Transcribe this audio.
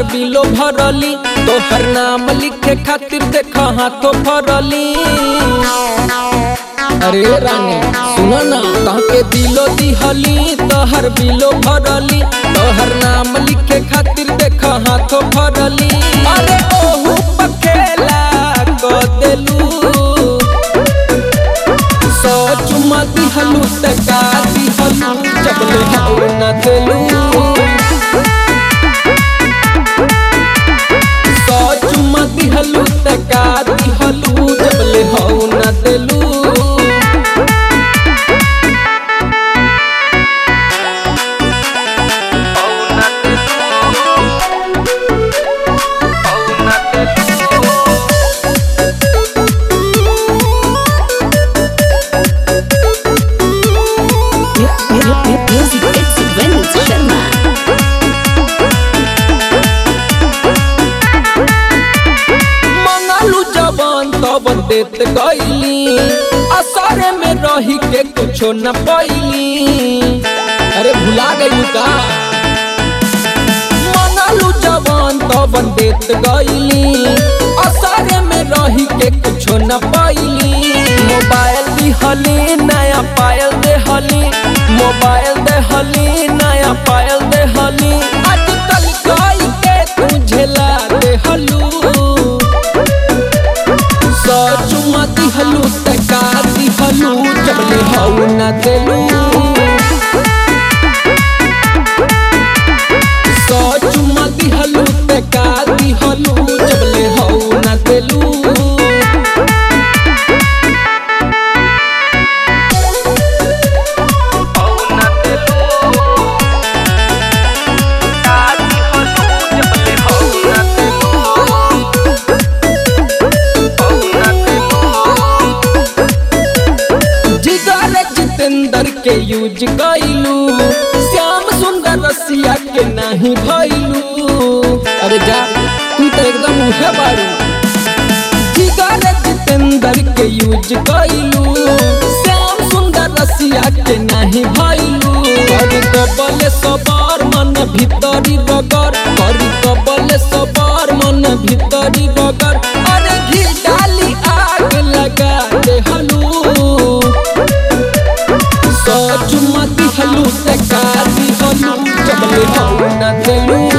बिलो भरली तोहर नाम लिखे खातिर देख हाथों भरली अरे रानी सुनो ना तहके दिलो दिहली तोहर बिलो भरली तोहर नाम लिखे खातिर देख हाथों भरली अरे ओहू पखेला क देलू सो चुमा दिहलू त का दिहलू जबले हौ न देलू सो चुमा दिहलू त का दिहलू जबले हौ न देलू Music it's Vinod Sharma. मंगलू जवान तब देत गईली असरे में रही के कुछो न पैली अरे भुला गई का मंगलू जवान तब देत गईली असरे में रही के कुछो न पैली मोबाइल दिहली नया पायल देहली मोबाइल देहली नया पायल देहली आजकल कई के तुझे ला देहलू सचुमा दिहलू तका दिहलू जबले हौ न देलू सचुमा दिहलू तका दिहलू जबले हौ न देलू जिगर जितेंद्र के यूज कैलू श्याम सुंदर रसिया के नहीं भैलू अरे जा तू तो एकदम उहे बारू जिगर जितेंद्र के यूज कैलू श्याम सुंदर रसिया के नहीं भैलू करी कबले सबार मन भीतरी रगर करी कबले सबार मन भीतरी रगर अरे घी डाली आग लगा दे हलू सचुमा दिहलू तका दिहलू जबले हौ न देलू